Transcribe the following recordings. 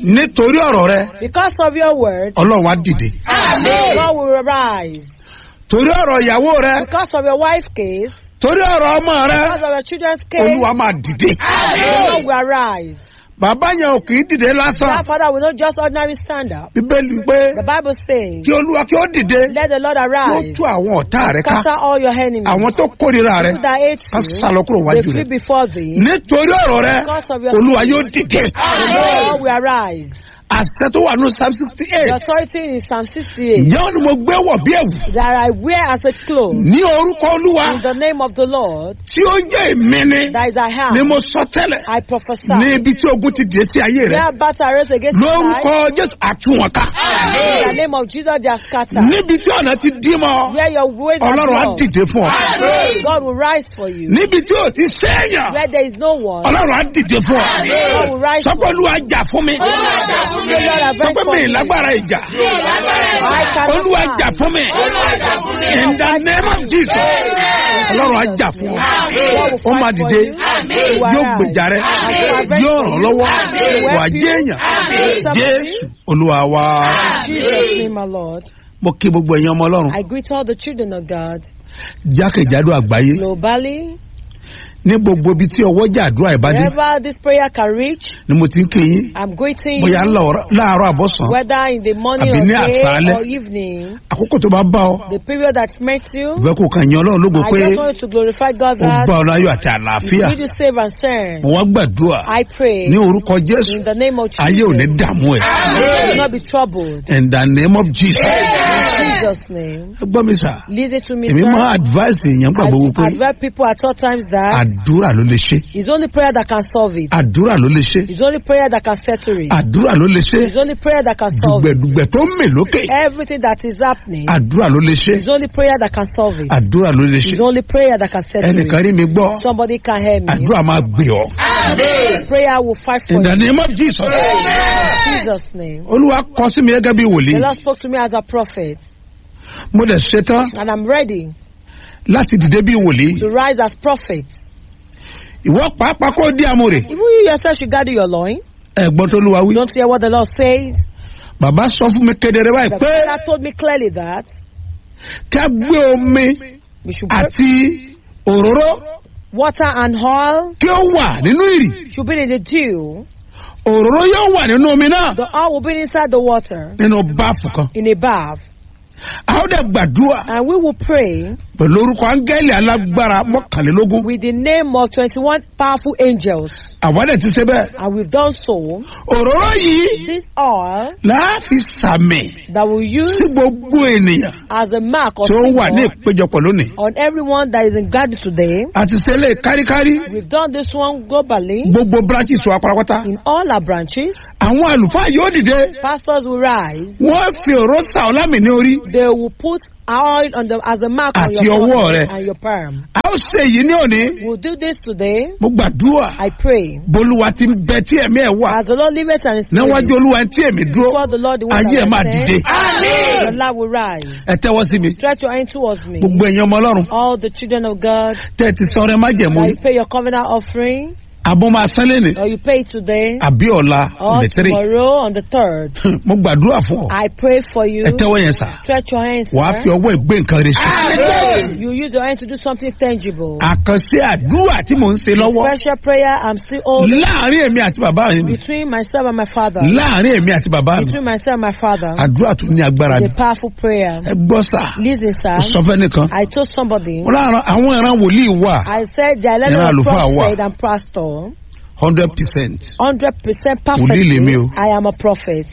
nítorí ọ̀rọ̀ rẹ Because of your word, ọlọ́run á dìde God will arise. torí ọ̀rọ̀ ìyàwó rẹ Because of your wife's case, torí ọ̀rọ̀ ọmọ rẹ because of your children's case, olúwa máa dìde God will arise. bàbá yẹn ò kì í dìde lásán That father will not just ordinary stand up. bíbélì pé The Bible says, kí olúwa kí ó dìde let the Lord kó arise. tú àwọn ọ̀tá rẹ ká Scatter all your enemies. àwọn tó kórìíra rẹ People that hate ká you, sálọ kúrò they wájú flee rẹ before thee. nítorí ọ̀rọ̀ rẹ Because of your olúwa yóò dìde God will arise. àṣẹ tó wà ní psalm sixty The eight authority in Psalm 68 ǹjẹ́ ó ní mo gbé wọ̀ bí ẹ̀wù that I wear as a cloth ní orúkọ olúwa in the name of the Lord tí ó jẹ́ èmi ni that is I ni have. mo sọ tẹ́lẹ̀ I prophesy. ní ibi tí ogun ti dé sí ayé rẹ Where battle arose against your life, lórúkọ jésù àtúwọ̀nká in the name of Jesus, they are scattered. níbi tí ọ̀nà ti dí mọ́ Where your ways are ọlọ́run á blocked, dìde fún ọ God will rise for you. níbi tí ò ti sẹ́yìn Where there is no one, ọlọ́run á dìde fún ọ God will rise for sọ́kọ́ you. olúwa jà fún mi Say, Lord, avenge sọ́kọ́ for mi me. lágbára ìjà I cannot olúwa stand. jà fún mi in the name of jesus ọlọ́run á jà fún ọ God will ó máa fight for dìde you. He will yóò arise. gbèjà rẹ And he will avenge yóò for ràn you. lọ́wọ́ He will wà help you. jẹ́ èèyàn He will serve jésù you. olúwa wa In Jesus' name, my Lord. mo kí gbogbo ẹ̀yin ọmọ ọlọ́run I greet all the children of God jákèjádò àgbáyé globally. ní gbogbo ibi tí ọwọ́ jà àdúrà ìbádé Wherever this prayer can reach, ni mo ti ń kí yín I'm greeting bóyá you. láàárọ̀- láàárọ̀ àbọ̀sán Whether in the morning Àbí or ní day àṣálẹ́. or evening, àkókò tó bá bá ọ the period that met you, ìfẹ́ kò kàn yín ọlọ́run lógo I pé just want you to glorify God ó bá that ọ láyọ̀ àti He àlàáfíà did you save and serve. mo wá gbàdúrà I pray ní orúkọ jésù in the name of ayé ò ní Jesus. dààmú ẹ You will not be troubled. in the name of jesus In Jesus' name. ẹ gbọ́ mi sà Listen to me, èmi máa sir. advice èèyàn gbà gbogbo pé I advise people at all times that àdúrà ló lè ṣe it's only prayer that can solve it. àdúrà ló lè ṣe It's only prayer that can settle it. àdúrà ló lè ṣe It's only prayer that can solve it. dùgbẹ̀dùgbẹ̀ tó ń mè lókè Everything that is happening, àdúrà ló lè ṣe it's only prayer that can solve it. àdúrà ló lè ṣe It's only prayer that can settle ẹnìkan it. rí mi gbọ́ Somebody can hear me. àdúrà máa gbé ọ Prayer will fight for in the you. name of jesus In Jesus' name. olúwa kọ sí mi gẹ́gẹ́ bí The wòlíì Lord spoke to me as a prophet, mo dẹ̀ ṣetán and I'm ready láti dìde bí wòlíì to rise as prophets. ìwọ pàápàá kó dí amúre Even you yourself should gather your loin. ẹ̀gbọ́n tó lúwa wí Don't hear what the Lord says. bàbá sọ fún mi kedere báyìí The pé father told me clearly that kí a gbé omi we should put àti òróró water and oil kí ó wà nínú ìrì should be in the dew. òróró yóò wà nínú omi náà The oil will be inside the water nínú báàfù kan in a bath. a ó dẹ̀ gbàdúrà And we will pray pẹ̀lú orúkọ áńgẹ́lì alágbára mọ́kànlélógún with the name of 21 powerful angels. àwa dẹ̀ ti ṣe bẹ́ẹ̀ And we've done so. òróró yìí This oil láàfin sàmì that we use sí gbogbo ènìyàn as a mark of tí ó wà ní symbol ìpéjọpọ̀ lónìí on everyone that is in garden today. àti ṣẹlẹ̀ káríkárí We've done this one globally gbogbo branches wa pátápátá in all our branches. àwọn àlùfáà yóò dìde Pastors will rise. wọ́n fi òró sa ọlámì ní orí They will put oil on them as a mark on Àti your ọwọ́ forehead rẹ. and your palm. a ó ṣe èyí ní òní We'll do this today. mo gbàdúrà I pray. bolúwa ti ń bẹ tí ẹ̀mí ẹ̀ wà As the Lord liveth and is níwájú olúwa tí èmi dúró before the Lord, the one ayé ẹ̀ máa that I dìde said, the Lord will rise. ẹ tẹ́wọ́ sí mi Stretch your hand towards me. gbogbo ẹ̀yin ọmọ ọlọ́run All the children of God, tẹ́ ẹ ti sọ ọrẹ májẹ̀mú that you pay your covenant offering, àbọ̀ máa sán lẹ́nì or you pay it today, àbí ọ̀la or ọ̀dẹ̀ tírì tomorrow on the third. mo gbàdúrà fún ọ I pray for you. ẹ tẹ́wọ́ yẹn sà Stretch your hands. wàá sir. fi ọwọ́ ìgbé nǹkan rẹ sí You use your hand to do something tangible. àkànṣe àdúrà tí mò ń ṣe lọ́wọ́ Special prayer I'm still holding láàrin èmi àti bàbá mi between myself and my father. láàrin èmi àti bàbá mi Between myself and my father. àdúrà tó ní agbára ni It's a powerful prayer. ẹ gbọ́ sà Listen, ó sir. sọ fẹ́ nìkan I told somebody. wọn láàrin àwọn ìran wòlíì wà I said the Ìran level of àlùfáà wà. prophet and pastor. hundred percent Hundred percent Wòlíì lèmi perfectly. o. I am a prophet.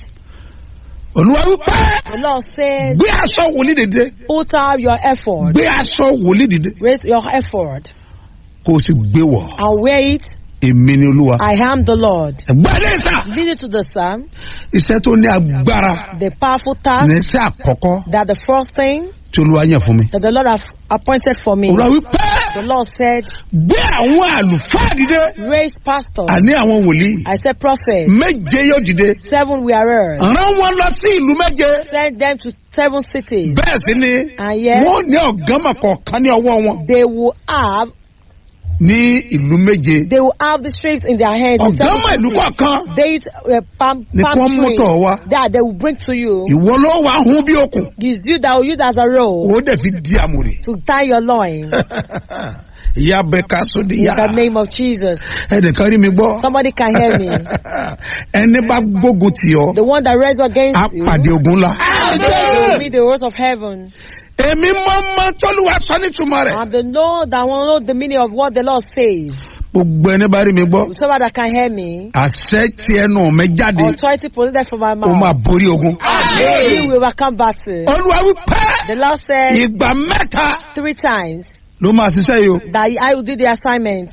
olúwa wípé The Lord said, gbé aṣọ wòlíì dìde put out your effort. gbé aṣọ wòlíì dìde Raise your effort kó o sì gbé wọ̀ and wear it. èmi ni olúwa I am the Lord. ẹgbẹ́ ilé sà Lead it to the psalm. iṣẹ́ tó ní agbára The powerful ní task iṣẹ́ àkọ́kọ́ that the first thing tí olúwa yàn fún mi that the Lord have appointed for me. olúwa wípé The Lord said, gbé àwọn àlùfáà dìde raise pastors. àní àwọn wòlíì I said, prophet. méje yóò dìde Seven we are heard. rán wọn lọ sí ìlú méje Send them to seven cities. bẹ́ẹ̀ sì ni And yet, wọ́n ní ọ̀gánmà kọ̀ọ̀kan ní ọwọ́ wọn they will have ní ìlú méje They will have the strength in their hands. in seven ọ̀gánmọ̀ ìlú cities. kọ̀ọ̀kan They eat uh, palm, Ni palm kí wọ́n mú tree tọ̀ wá. that they will bring to you. ìwọ ló wà hún bí okùn It's you that will use as a rope ó dẹ̀ fi di àmùrè to tie your loin. ìyá bẹ ká sóde In yá the name of Jesus. ẹnìkan rí mi gbọ́ Somebody can hear me. ẹni bá gbógun tì ọ́ The one that raised á against you pàdé ogun ńlá. will be the words of heaven. èmi mọ́ mọ́ tọ́lúwa sọ nítumọ̀ rẹ̀ I'm the Lord that will know the meaning of what the Lord says. gbogbo ẹni bá rí mi gbọ́ Somebody that can hear me. àṣẹ tí ẹnu mi jáde Authority proceeded from my ó máa mouth. borí ogun. He will overcome battle. olúwa wípé The Lord said ìgbà mẹ́ta three times ló máa ṣiṣẹ́ yìí o that I will do the assignment.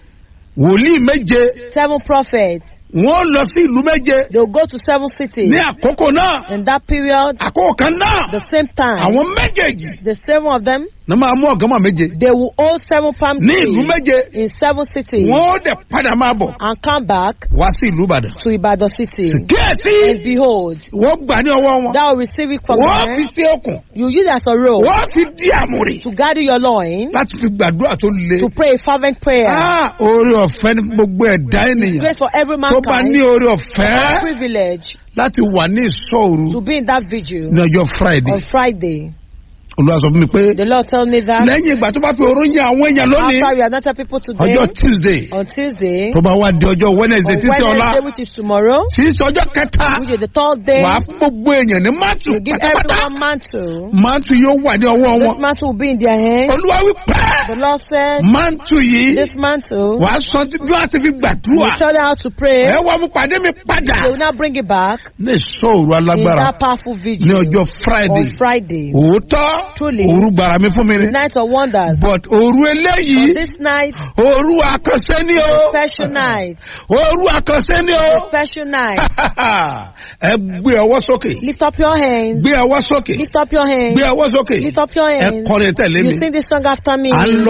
wòlíì méje Seven prophets. wọ́n lọ sí ìlú méje They will go to seven cities. ní àkókò náà In that period, àkókò kan náà the same time, àwọn méjèèjì the seven of them, ní máa mú ọ̀gánmọ̀ méje they will hold seven palm ní ìlú trees méje in seven cities wọ́n ó dẹ̀ padà máa bọ̀ and come back wá sí ìlú ìbàdàn. to Ibadan city. kíyèsí And behold, wọ́n gbà ní ọwọ́ wọn thou will receive it from wọ́n fi them. sí okùn You use it as a rope wọ́n fi dí àmùrè to guide your loin, láti fi gbàdúrà tó le. to pray a fervent prayer. Ah, oore ọ̀fẹ́ ní gbogbo ẹ̀dá ènìyàn Grace for every tó bá ní mankind. oore ọ̀fẹ́ Privilege láti wà ní ìṣọ́òru to be in that vigil ní ọjọ́ friday on Friday. olúwa sọ fún mi pé The Lord told me that lẹ́yìn ìgbà tó bá fi oró yin àwọn èèyàn lónìí after we anointed people today, ọjọ́ tuesday on Tuesday, tó bá wá di ọjọ́ wednesday on títí ọlá Wednesday, which is tomorrow, tí í ṣe ọjọ́ kẹta which is the third day, wà á fún gbogbo èèyàn ní mátù you give pátápátá everyone mantle. mátù yóò wà ní ọwọ́ This wọn mantle will be in their hands. olúwa wí pẹ́ The Lord said, mátù yìí this mantle, wà á sọ bí wọ́n ti fi will gbàdúrà tell you how to pray. ẹ wá mú pàdé mi padà They will now bring it back ní ìṣọ́òru in alágbára that powerful ní vigil ọjọ́ friday on Friday. òótọ́ Truly. òru gbàrà mi fún mi ni Night of wonders. but òru eléyìí On this night, òru àkànṣe ni o special night, òru àkànṣe ni o special night. ẹ gbé ọwọ́ sókè Lift up your hands. gbé ọwọ́ sókè Lift up your hands. gbé ọwọ́ sókè Lift up your ẹ hands. kọrin tẹ̀lé You mi sing this song after me. à ń lọ